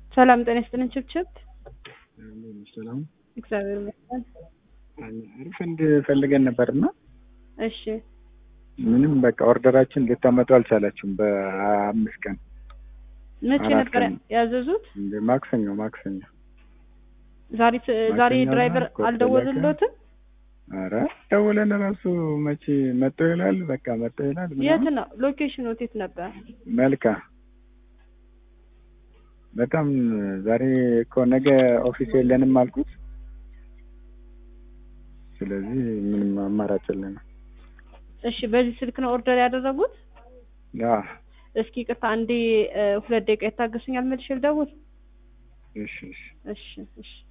ሰላም ጤና ይስጥልን። ችብችብ ሰላም እግዚአብሔር ይመስገን። ሪፈንድ ፈልገን ነበርና እሺ ምንም በቃ ኦርደራችን ልታመጡ አልቻላችሁም። በአምስት ቀን መቼ አራት ነበር ቀን። ያዘዙት? እንደ ማክሰኞ ማክሰኞ ዛሬ ዛሬ ማክሰኞ ድራይቨር ነው፣ አልደወሉሎትም? አረ ደውለን ራሱ መቼ መጥቶ ይላል። በቃ መጥቶ ይላል። የት ምናምን ነው ሎኬሽኑ? የት ነበር? መልካ በጣም ዛሬ እኮ ነገ ኦፊስ የለንም አልኩት። ስለዚህ ምንም አማራጭ የለንም። እሺ በዚህ ስልክ ነው ኦርደር ያደረጉት? ያ እስኪ ቅርታ አንዴ እ፣ ሁለት ደቂቃ ይታገሱኛል፣ መልሼ ልደውል። እሺ እሺ እሺ እሺ